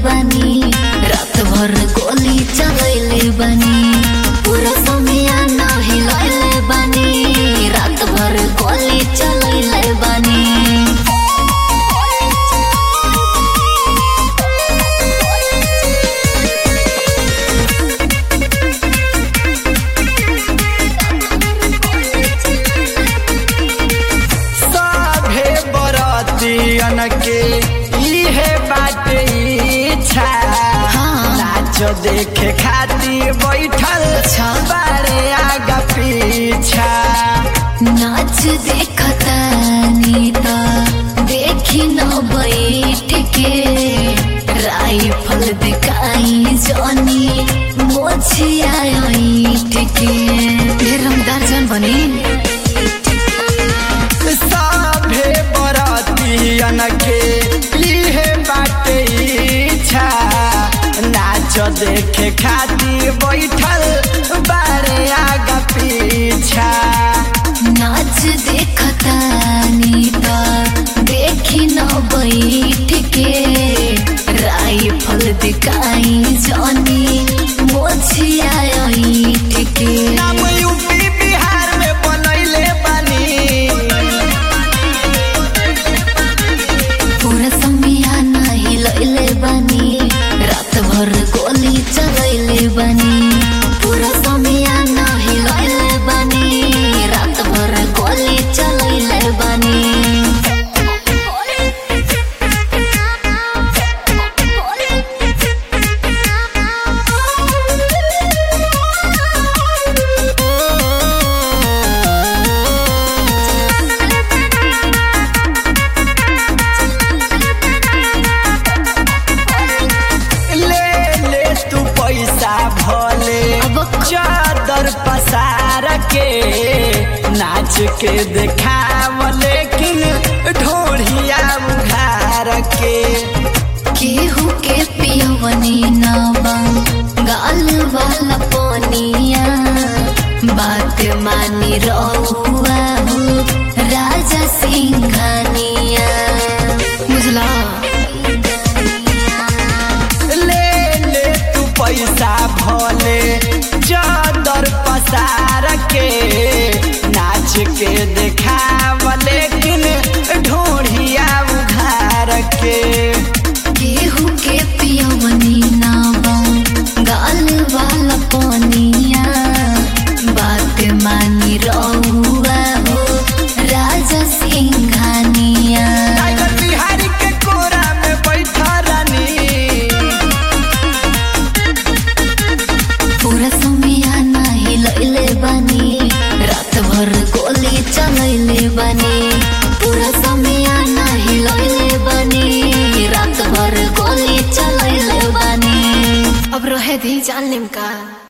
बानी रात भर गोली चलैले बानी पूरा समय ना हिलैले बानी रात भर गोली चलैले बानी सभे बरतियन के इहे बाटे इच्छा हाँ। नाच देखे खातिर बैठल अच्छा। बारे आगा पीछा नाच देखतानी त देखी न बैठ के राइफल दिखाई जनी मोछिया ऐठ के हे रमदार जन बनी सभे बरतियन के इहे बाटे इच्छा नाच देखे खातिर बैठल बारे आगा पीछा नाच देखतानी त देखी न बैठ के राइफल दिखाई जनी मोछिया ऐठ के नाम यूपी बिहार में बनैले बानी पूरा समिया नाही लैले बानी रात भर गोली चलैले बानी पूरा समिया नाही लैले बानी रात भर गोली चलैले बानी ले ले तू पैसा भले अब चादर पसार के नाच के देखाव लेकिन ढोढ़िया उघार के केहू के पियवनी नवा गाल वाला पोनिया बात मानी रहुआ हो राजा सिंघानिया बुझला ले ले तू पैसा भले चादर पसार के नाच के देखाव लेकिन ढोढ़िया उघार के केहू के पियवनी नवा गाल वाला पोनिया बात मानी रहुआ हो राजा सिंघानिया टाइगर बिहारी के कोरा में बैठा रानी पूरा समिया नाही लैले बानी रात भर गोली चलैले बानी पूरा समिया नाही लैले बानी रात भर गोली चलैले बानी अब रहे दी जान का